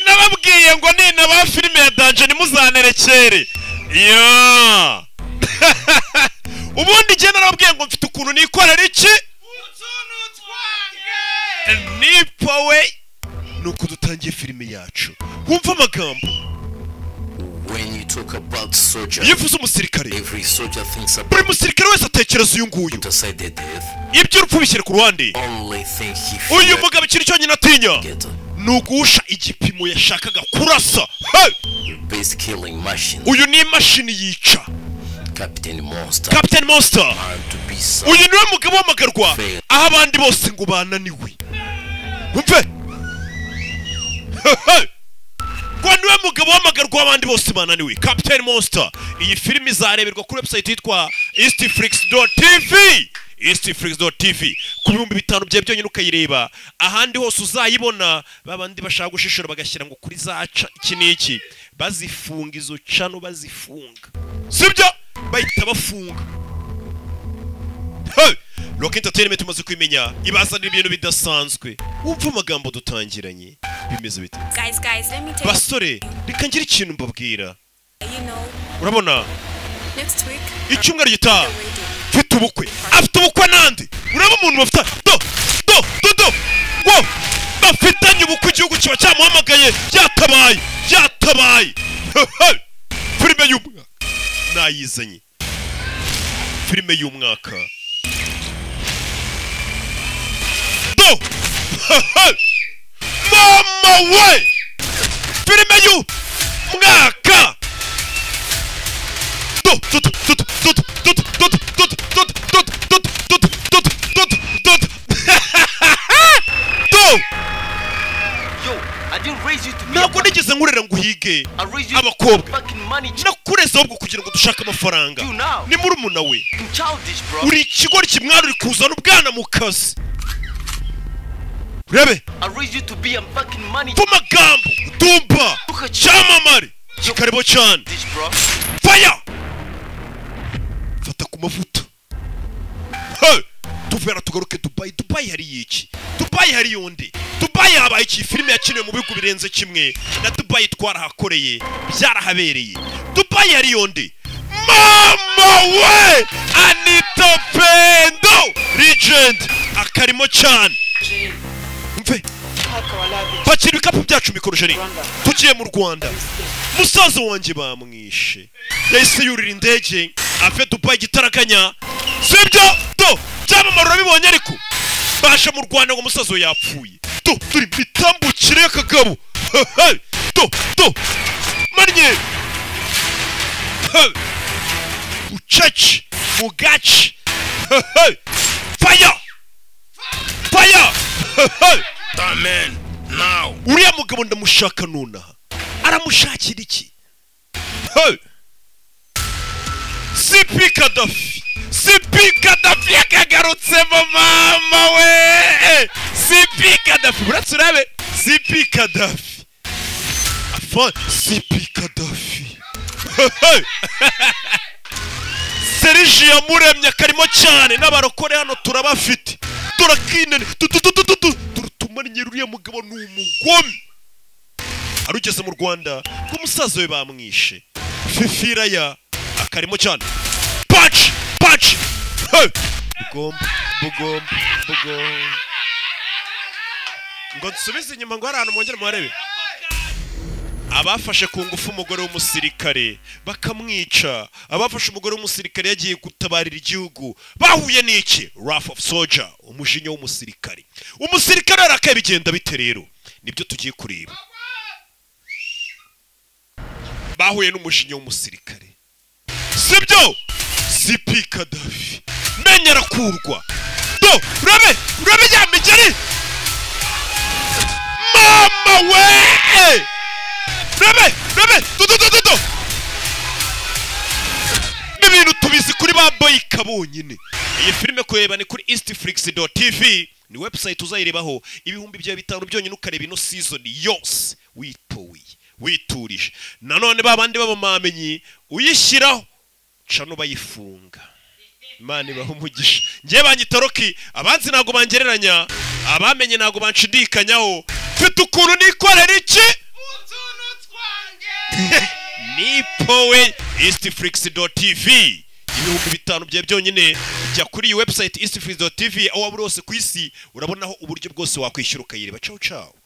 nababwiye ngo nina ba filime ya danje ntimuzanterekere iya ubundi njye narababwiye ngo mfite ukuntu nikorera iki nipa we ni uko dutangiye filime yacu wumva amagambo When you talk about soldier, iyo uvuze umusirikare every soldier thinks buri about musirikare wese atekereza uyu nguyu aside their death. iby'urupfu bishyira ku ruhande Only thing he uyu feared mugabo ikintu cyonyine atinya get ni uguhusha igipimo yashakaga kurasa Hey! based killing machine. uyu ni imashini yica Captain Monster. captain monster Time to be some uyu niwe mugabo w'amagarwa aho abandi bose ngo bananiwe umve ngo niwe mugabo w'amagarwa abandi bose bananiwe captain monster iyi filime izareberwa kuri website yitwa eastflix.tv eastflix.tv ku bihumbi bitanu byawe byonyine ukayireba ahandi hose uzayibona babandi bashaka gushishura bagashyira ngo kuri zaca iki n'iki bazifunga izo cano bazifunga sibyo bahita bafunga Hey! Rock Entertainment tumaze kubimenya ibazanira ibintu bidasanzwe wumva amagambo dutangiranye bimeze bite Guys, guys, let me tell basore reka ngire ikintu mbabwira you, you know, urabona next week, icyumweru gitaha wedding. mfite ubukwe afite ubukwe nande uraba umuntu bafite do do do do ngo bafitanye ubukwe igihugu kiba cyamuhamagaye byatabaye byatabaye Hehe! filime y'umwaka nayizanye filime y'umwaka do Hehe! mama we filime y'umwaka Yo, I didn't raise you to be ntabwo nigeze nkurera ngo uhige I raised you to abakobwa be fucking money ch- nakureze ahubwo kugira ngo dushake amafaranga You now. ni murumuna we fucking childish, bro. uri ikigori kimwari uri kuzana ubwana mu kazi urebe I raised you to be a fucking money mva amagambo dumba cyamamare kikarebo cyane childish, bro. faya fata ku mavuta Hey! tuvera tugaruke dubayi dubayi hari iki dubayi hari yonde dubayi habaye iki filime yakiniwe mu bihugu birenze kimwe na dubayi twarahakoreye byarahabereye dubayi hari yonde mama we anita pendo legend akarimo cyane mve pakira ibikapu byacu mikorojeri tugiye mu rwanda musaza wanjye bamwishe yahise yurira indege ave dubayi igitaraganya sibyo do byamamara urabibonye ariko baje mu rwanda ngo umusaza we yapfuye do turi mu itambukire y'akagabo Hehe! do do manye Hehe! bucece mugace Hehe! faya faya Hehe! uriya mugabo ndamushaka nonaha aramushakira iki Hey! sipi kadafi sipi kadafi yakagarutsemo mama we sipi kadafi uretse urabe sipi kadafi afa sipi kadafi Hey! serije yamuremye akarimo cyane n'abarokore hano turabafite turakinene turutumanye uriya mugabo ni umugome arugeze mu rwanda nk'umusaza we bamwishe fifira ya akarimo cyane paci paci Hey! bugomba bugomba bugomba ngo nsubize inyuma ngo hari ahantu mwongere muharebe abafashe ku ngufu umugore w'umusirikare bakamwica abafashe umugore w'umusirikare yagiye gutabarira igihugu bahuye n'iki rafu ofu soja umujinya w'umusirikare umusirikare arakaye bigenda bite rero nibyo tugiye kureba bahuye n'umujinya w'umusirikare sibyo sipi kadafi menya arakurwa do urabe urabe ya migeri mama we Rebe! Rebe! Dodo dodo do! N'ibintu tubizi kuri ba Boyika bonyine. Iyi filime kureba ni kuri eastflix.tv ni website uzayirebaho ibihumbi bya bitanu byonyine ukareba ino season yose witowiye witurije nanone ba bandi b'abamamenyi uyishyiraho cano bayifunga imana ibaha umugisha ngewe banyita roki abanzi ntabwo bangereranya abamenye ntabwo banshidikanyaho mfite ukuntu nikorera iki we eastflix.tv ibihumbi bitanu byawe byonyine jya kuri iyi website eastflix.tv aho waba uri hose ku isi urabonaho uburyo bwose wakwishyura ukayireba cawu cawu